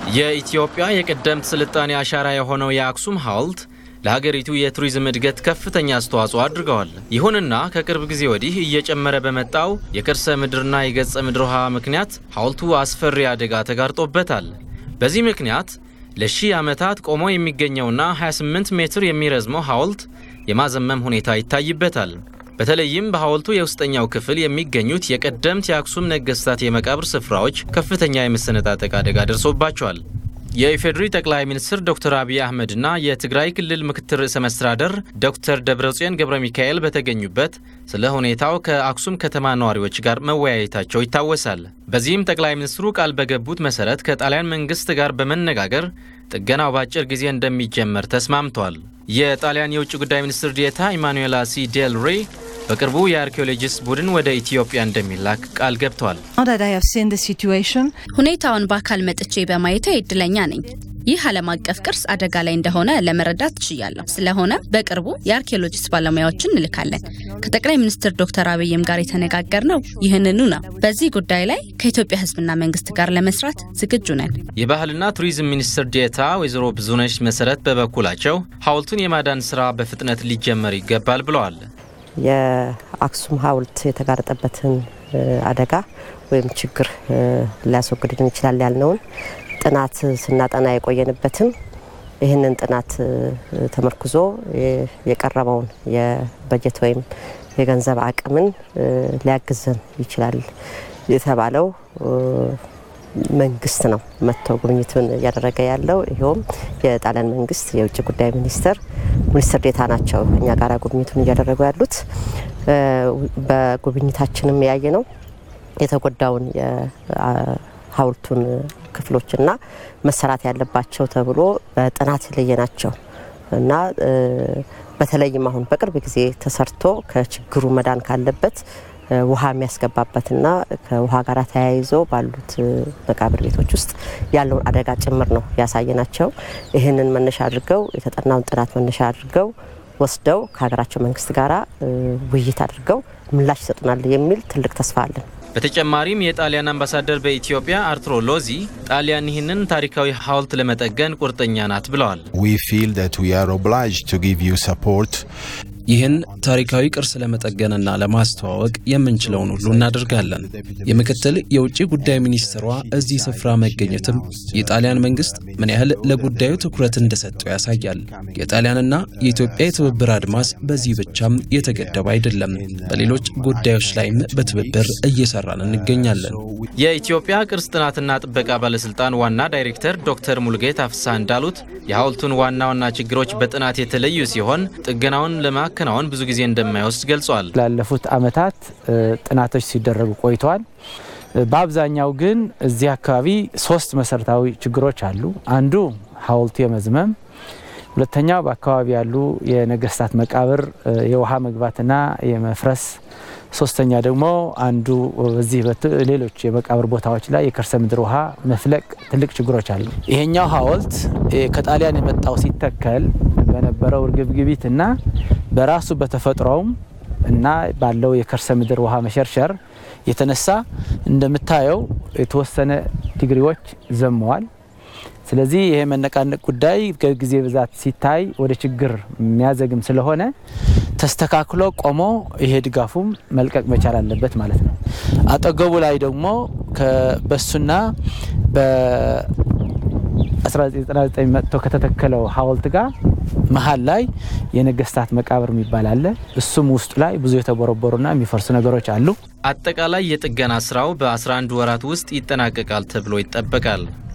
የኢትዮጵያ የቀደምት ስልጣኔ አሻራ የሆነው የአክሱም ሐውልት ለሀገሪቱ የቱሪዝም እድገት ከፍተኛ አስተዋጽኦ አድርገዋል። ይሁንና ከቅርብ ጊዜ ወዲህ እየጨመረ በመጣው የከርሰ ምድርና የገጸ ምድር ውሃ ምክንያት ሐውልቱ አስፈሪ አደጋ ተጋርጦበታል። በዚህ ምክንያት ለሺህ ዓመታት ቆሞ የሚገኘውና 28 ሜትር የሚረዝመው ሐውልት የማዘመም ሁኔታ ይታይበታል። በተለይም በሐውልቱ የውስጠኛው ክፍል የሚገኙት የቀደምት የአክሱም ነገሥታት የመቃብር ስፍራዎች ከፍተኛ የመሰነጣጠቅ አደጋ ደርሶባቸዋል። የኢፌዴሪ ጠቅላይ ሚኒስትር ዶክተር አብይ አህመድና የትግራይ ክልል ምክትል ርዕሰ መስተዳደር ዶክተር ደብረጽዮን ገብረ ሚካኤል በተገኙበት ስለ ሁኔታው ከአክሱም ከተማ ነዋሪዎች ጋር መወያየታቸው ይታወሳል። በዚህም ጠቅላይ ሚኒስትሩ ቃል በገቡት መሰረት ከጣሊያን መንግስት ጋር በመነጋገር ጥገናው በአጭር ጊዜ እንደሚጀመር ተስማምተዋል። የጣሊያን የውጭ ጉዳይ ሚኒስትር ዲኤታ ኢማኑኤላ ሲ ዴል ሬ በቅርቡ የአርኪኦሎጂስት ቡድን ወደ ኢትዮጵያ እንደሚላክ ቃል ገብተዋል። ሁኔታውን በአካል መጥቼ በማየቴ እድለኛ ነኝ። ይህ ዓለም አቀፍ ቅርስ አደጋ ላይ እንደሆነ ለመረዳት ችያለሁ። ስለሆነ በቅርቡ የአርኪኦሎጂስት ባለሙያዎችን እንልካለን። ከጠቅላይ ሚኒስትር ዶክተር አብይም ጋር የተነጋገርነው ይህንኑ ነው። በዚህ ጉዳይ ላይ ከኢትዮጵያ ሕዝብና መንግስት ጋር ለመስራት ዝግጁ ነን። የባህልና ቱሪዝም ሚኒስትር ዴኤታ ወይዘሮ ብዙነሽ መሰረት በበኩላቸው ሐውልቱን የማዳን ስራ በፍጥነት ሊጀመር ይገባል ብለዋል። የአክሱም ሐውልት የተጋረጠበትን አደጋ ወይም ችግር ሊያስወግድልን ይችላል ያልነውን ጥናት ስናጠና የቆየንበትን ይህንን ጥናት ተመርኩዞ የቀረበውን የበጀት ወይም የገንዘብ አቅምን ሊያግዘን ይችላል የተባለው መንግስት ነው መጥቶ ጉብኝቱን እያደረገ ያለው። ይኸውም የጣሊያን መንግስት የውጭ ጉዳይ ሚኒስትር ሚኒስትር ዴታ ናቸው እኛ ጋር ጉብኝቱን እያደረጉ ያሉት። በጉብኝታችንም ያየ ነው የተጎዳውን የሐውልቱን ክፍሎችና መሰራት ያለባቸው ተብሎ በጥናት የለየ ናቸው እና በተለይም አሁን በቅርብ ጊዜ ተሰርቶ ከችግሩ መዳን ካለበት ውሃ የሚያስገባበትና ከውሃ ጋር ተያይዞ ባሉት መቃብር ቤቶች ውስጥ ያለውን አደጋ ጭምር ነው ያሳየናቸው። ይህንን መነሻ አድርገው የተጠናውን ጥናት መነሻ አድርገው ወስደው ከሀገራቸው መንግስት ጋር ውይይት አድርገው ምላሽ ይሰጡናል የሚል ትልቅ ተስፋ አለን። በተጨማሪም የጣሊያን አምባሳደር በኢትዮጵያ አርቱሮ ሎዚ ጣሊያን ይህንን ታሪካዊ ሐውልት ለመጠገን ቁርጠኛ ናት ብለዋል። ይህን ታሪካዊ ቅርስ ለመጠገንና ለማስተዋወቅ የምንችለውን ሁሉ እናደርጋለን። የምክትል የውጭ ጉዳይ ሚኒስትሯ እዚህ ስፍራ መገኘትም የጣሊያን መንግስት ምን ያህል ለጉዳዩ ትኩረት እንደሰጠው ያሳያል። የጣሊያንና የኢትዮጵያ የትብብር አድማስ በዚህ ብቻም የተገደበ አይደለም። በሌሎች ጉዳዮች ላይም በትብብር እየሰራን እንገኛለን። የኢትዮጵያ ቅርስ ጥናትና ጥበቃ ባለስልጣን ዋና ዳይሬክተር ዶክተር ሙሉጌታ ፍስሐ እንዳሉት የሐውልቱን ዋና ዋና ችግሮች በጥናት የተለዩ ሲሆን ጥገናውን ለማከናወን ብዙ ጊዜ እንደማይወስድ ገልጿል። ላለፉት ዓመታት ጥናቶች ሲደረጉ ቆይተዋል። በአብዛኛው ግን እዚህ አካባቢ ሶስት መሰረታዊ ችግሮች አሉ። አንዱ ሐውልቱ የመዝመም፣ ሁለተኛው በአካባቢ ያሉ የነገስታት መቃብር የውሃ መግባትና የመፍረስ ሶስተኛ ደግሞ አንዱ በዚህ ሌሎች የመቃብር ቦታዎች ላይ የከርሰ ምድር ውሃ መፍለቅ ትልቅ ችግሮች አሉ። ይሄኛው ሐውልት ከጣሊያን የመጣው ሲተከል በነበረው እርግብግቢት እና በራሱ በተፈጥሮውም እና ባለው የከርሰ ምድር ውሃ መሸርሸር የተነሳ እንደምታየው የተወሰነ ዲግሪዎች ዘመዋል። ስለዚህ ይሄ መነቃነቅ ጉዳይ ከጊዜ ብዛት ሲታይ ወደ ችግር የሚያዘግም ስለሆነ ተስተካክሎ ቆሞ ይሄ ድጋፉም መልቀቅ መቻል አለበት ማለት ነው። አጠገቡ ላይ ደግሞ በሱና በ1999 መጥቶ ከተተከለው ሐውልት ጋር መሀል ላይ የነገስታት መቃብር የሚባል አለ። እሱም ውስጡ ላይ ብዙ የተቦረቦሩና የሚፈርሱ ነገሮች አሉ። አጠቃላይ የጥገና ስራው በ11 ወራት ውስጥ ይጠናቀቃል ተብሎ ይጠበቃል።